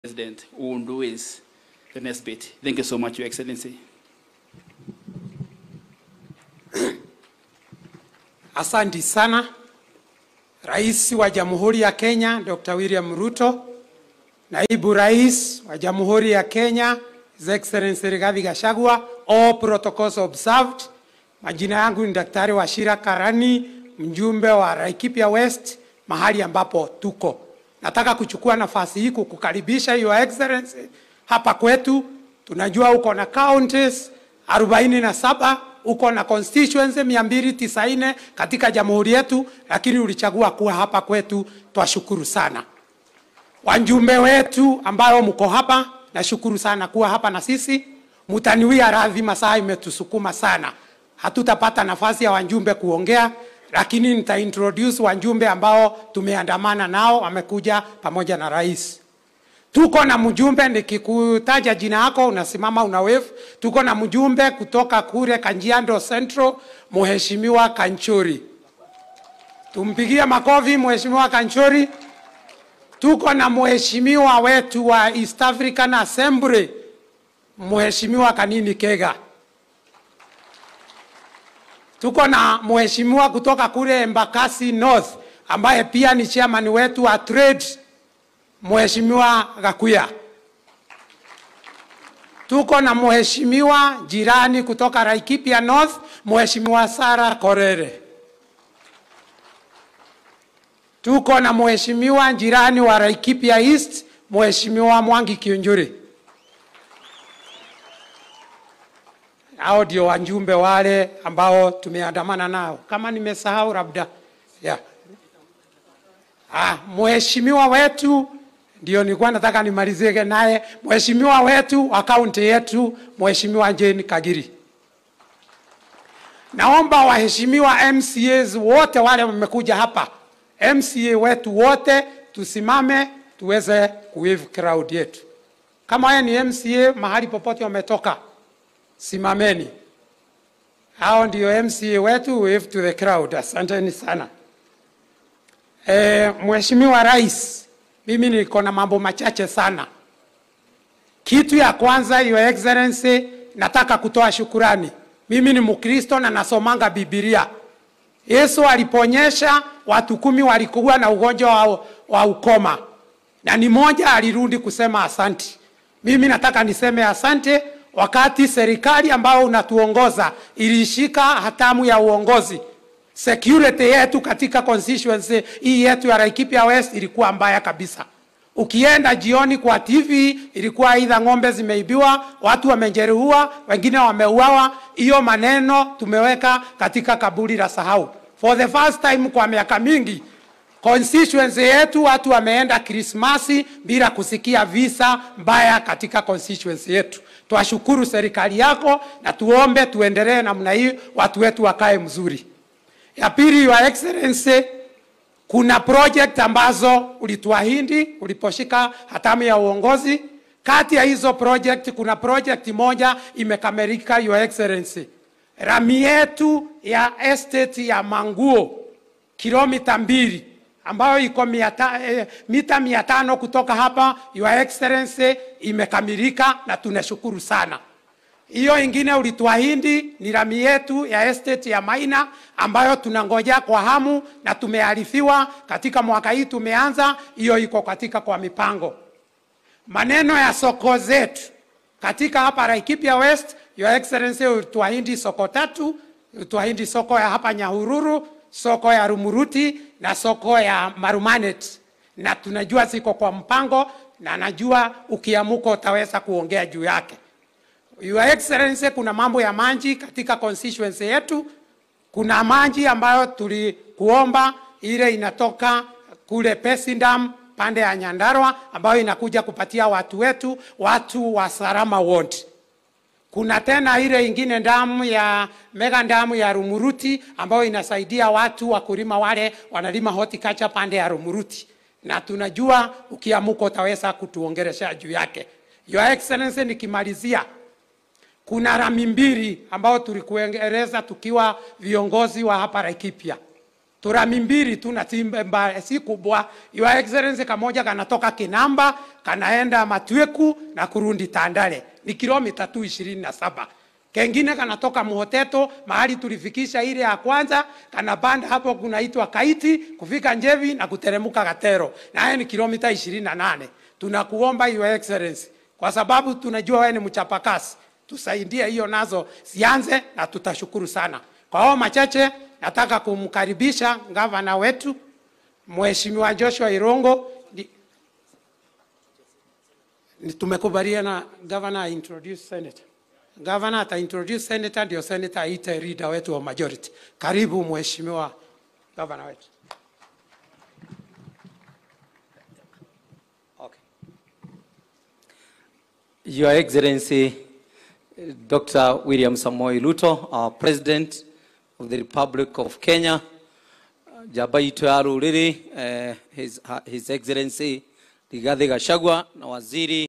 President who do is the next bit. Thank you so much, Your Excellency. Asanti sana Rais wa Jamhuri ya Kenya Dr. William Ruto, Naibu Rais wa Jamhuri ya Kenya His Excellency Rigathi Gachagua, all protocols observed. Majina yangu ni Daktari Wachira Karani, mjumbe wa Laikipia West, mahali ambapo tuko. Nataka kuchukua nafasi hii kukukaribisha Your Excellency hapa kwetu. Tunajua uko na counties 47 uko na constituency 290 katika jamhuri yetu, lakini ulichagua kuwa hapa kwetu. Twashukuru sana wajumbe wetu ambao mko hapa, nashukuru sana kuwa hapa na sisi. Mtaniwia radhi, masaa imetusukuma sana, hatutapata nafasi ya wajumbe kuongea, lakini nita introduce wajumbe ambao tumeandamana nao, wamekuja pamoja na rais. Tuko na mjumbe, nikikutaja jina yako unasimama una wave. Tuko na mjumbe kutoka kule Kajiado Central, Mheshimiwa Kanchori. Tumpigie makofi Mheshimiwa Kanchori. Tuko na mheshimiwa wetu wa East African Assembly, Mheshimiwa Kanini Kega. Tuko na mheshimiwa kutoka kule Embakasi North ambaye pia ni chairman wetu wa trade, Mheshimiwa Gakuya. Tuko na mheshimiwa jirani kutoka Laikipia North, Mheshimiwa Sara Korere. Tuko na mheshimiwa jirani wa Laikipia East, Mheshimiwa Mwangi Kiunjuri. Hao ndio wajumbe wale ambao tumeandamana nao. Kama nimesahau labda yeah. Ah, mheshimiwa wetu ndio nilikuwa nataka nimalizie naye, mheshimiwa wetu wa kaunti yetu, Mheshimiwa Jane Kagiri. Naomba waheshimiwa MCAs wote wale wamekuja hapa, MCA wetu wote tusimame tuweze kuwave crowd yetu. Kama wewe ni MCA mahali popote wametoka, simameni. Hao ndio MCA wetu, wave to the crowd. Asanteni sana. E, Mheshimiwa Rais, mimi niko na mambo machache sana. Kitu ya kwanza, Your Excellency, nataka kutoa shukurani. Mimi ni Mkristo na nasomanga Biblia. Yesu aliponyesha watu kumi walikuwa na ugonjwa wa, wa ukoma na ni moja alirudi kusema asanti. Mimi nataka niseme asante wakati serikali ambao unatuongoza ilishika hatamu ya uongozi. Security yetu katika constituency hii yetu ya Laikipia West ilikuwa mbaya kabisa. Ukienda jioni kwa TV ilikuwa aidha ng'ombe zimeibiwa, watu wamejeruhiwa, wengine wameuawa. Hiyo maneno tumeweka katika kaburi la sahau. For the first time kwa miaka mingi constituency yetu watu wameenda Krismasi bila kusikia visa mbaya katika constituency yetu. Twashukuru serikali yako na tuombe tuendelee namna hii, watu wetu wakae mzuri. Ya pili, Your Excellency, kuna project ambazo ulituahidi uliposhika hatamu ya uongozi. Kati ya hizo project kuna project moja imekamilika, Your Excellency, rami yetu ya estate ya Manguo kilomita mbili ambayo iko miata, eh, mita mia tano kutoka hapa, Your Excellency, imekamilika na tunashukuru sana. Hiyo ingine ulituahidi ni rami yetu ya estate ya Maina ambayo tunangoja kwa hamu na tumearifiwa katika mwaka hii tumeanza, hiyo iko katika kwa mipango. Maneno ya soko zetu katika hapa Laikipia West, Your Excellency, ulituahidi soko tatu, ulituahidi soko ya hapa Nyahururu, soko ya Rumuruti na soko ya Marumanet, na tunajua ziko kwa mpango, na najua ukiamuka utaweza kuongea juu yake. Your Excellency, kuna mambo ya maji katika constituency yetu. Kuna maji ambayo tulikuomba ile inatoka kule Pesindam pande ya Nyandarua ambayo inakuja kupatia watu wetu watu wa Salama Ward. Kuna tena ile ingine damu ya mega damu ya Rumuruti ambayo inasaidia watu wakulima wale wanalima horticulture pande ya Rumuruti, na tunajua ukiamuka utaweza kutuongelesha juu yake. Your Excellency, nikimalizia kuna rami mbili ambao tulikueleza tukiwa viongozi wa hapa Laikipia. turami mbili tu na timbe mbaya si kubwa your excellency kamoja kanatoka kinamba kanaenda matweku na kurundi tandale ni kilomita tu ishirini na saba kengine kanatoka muhoteto mahali tulifikisha ile ya kwanza kanapanda hapo kunaitwa kaiti kufika njevi na kuteremuka gatero naye ni kilomita ishirini na nane tunakuomba your excellency kwa sababu tunajua wewe ni mchapakasi tusaidie hiyo nazo zianze na tutashukuru sana kwa hao machache nataka kumkaribisha gavana wetu mheshimiwa joshua irongo Ni- ni- tumekubaliana gavana introduce senator gavana ata introduce senator ndio senator aite leader wetu wa majority karibu mheshimiwa gavana wetu Okay. Your Excellency, uh, Dr. William Samoei Ruto, our President of the Republic of Kenya, uh, Jabaito ya Ruriri, uh, His, His Excellency Rigathi Gachagua na Waziri